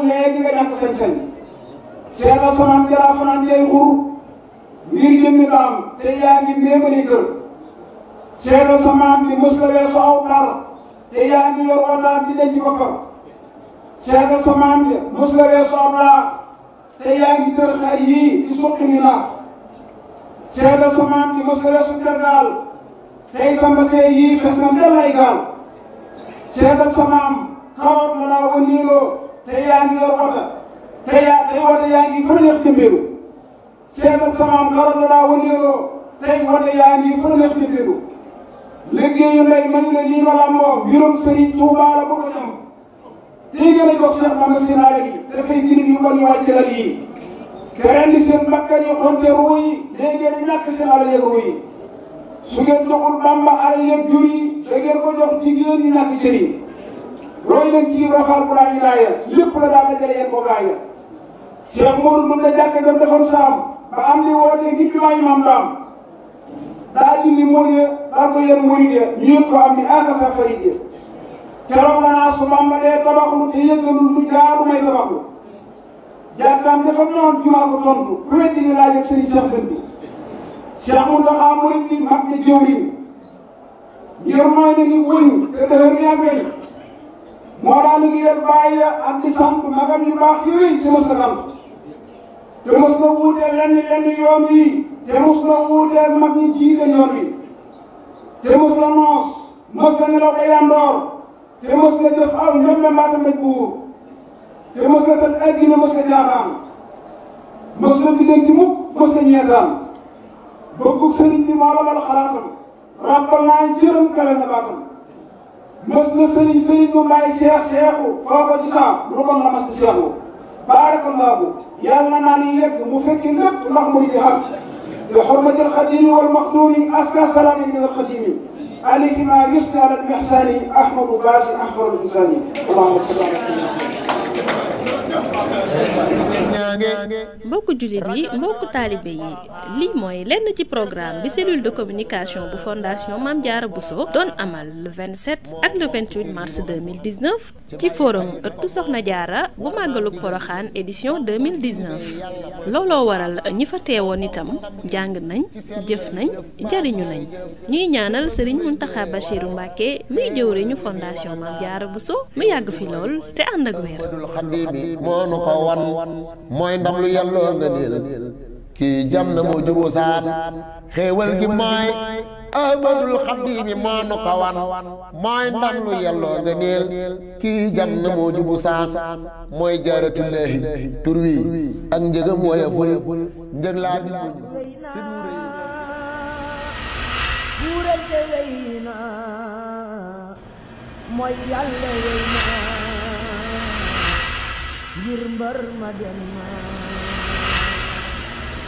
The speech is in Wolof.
léegi nga ñàkk sañ-sañ seetal samaam jalaa fanaan jay xur ngir jëmmi daam te yaa ngi méemali kër seetal samaam bi mës la weesu aw par te yaa ngi yor wataat di denc boppam seetal samaam bi mës la weesu aw laax te yaa ngi tër xar yii di suqi ni naax seetal samaam bi mës la weesu tergaal tey sa mbasee yii fes na ndel ay gaal seetal samaam karoot la laa wëndeeloo te yaa ngi yor wata te yaa tey wata yaa ngi fële neex jëmbeelu seetal samaam karoot la laa wëndeeloo tey wata yaa ngi fële neex jëmbeelu liggéeyu ndey mañu ne lii ma làmboo mbirum sëriñ Tuubaa la bëgg a ñam tey gën a jox Seex Bamba seen alal yi dafay girim yu bon yu wàcc lal yi te rendi seen bakkan yi xonte ruu yi léegi ngeen di ñàkk seen alal yeeg ruu yi su ngeen joxul Bamba alal yeeg jur yi da ngeen ko jox jigéen ñi ñàkk cër yi roy leen ci rafaal bu laa ñu gaaya lépp la daal dajale yéen ko gaaya Cheikh Modou Ndour la jàkka jam defoon saam ba am li wootee ngir bi maayi maam daam daa dindi mool ya daal ko yéen murid ya ñu yëg ko am ni aka sa farid ya keroog la naa su Bamba dee tabaxlu te yëggalul lu jaadu may tabaxlu jàkkaam dafa noon jumaa ko tontu ku weddi ni laaj ak sëriñ Cheikh Dënd bi Cheikh Mountakha murid bi mag na jëwriñ ngir mooy na ni wëñ te dëhër ni ak weñ moo daal liggéeyal bàyyi ak di sant magam yu baax yooyu te mos na sant te mos na wuuteel lenn lenn yoon wi te mos na wuuteel mag ñi jiite yoon wi te mos na noos mos na nelaw day yandoor te mos na jëf aw ñoom mbaata mbéj buur te mos na tëj addina mos na jaaxaan mos na biddanti mukk mos na ñeetaan bëggu sëriñ bi moo la bal xalaatam ràbbal naa jërëm kawe na baatam mës na sëriñ sëriñ mu may seex seexu foo ko ci saam lu bon la mas di seexu baarakallaahu yàlla naa ni yegg mu fekki lépp ndax mu di xam bi xurmati alxadimi wal maxdumi aska salaami min alxadimi alayhi ma yusni ala almihsani ahmadu baasi ahmadu insani allahumma salli ala mbokku jullit yi mbokku taalibe yi lii mooy lenn ci programme bi cellule de communication bu fondation Mame Diarra Bousso doon amal le 27 ak le 28 mars 2019 ci forum ëttu Soxna Diarra bu màggalug Poroxaan édition 2019 looloo waral ñi fa teewoon itam jàng nañ jëf nañ jariñu nañ ñuy ñaanal Serigne Mountakha Bachirou Mbacké muy jëwriñu fondation Mame Diarra Bousso mu yàgg fi lool te ànd ak wér moo nu ko wan mooy ndam lu yàlloo nga niil kii jam na moo jubu saan xéewal gi mooy ahmadul xaddiimi moo nu ko wan mooy ndam lu yàlloo nga niil kii jam na moo jubu saan mooy jaaratullaahi tur wi ak njëgam wooye ful njëg laa bi muñ fi du rëy buural te wey na mooy yàlla wey na ngir mbër ma dem na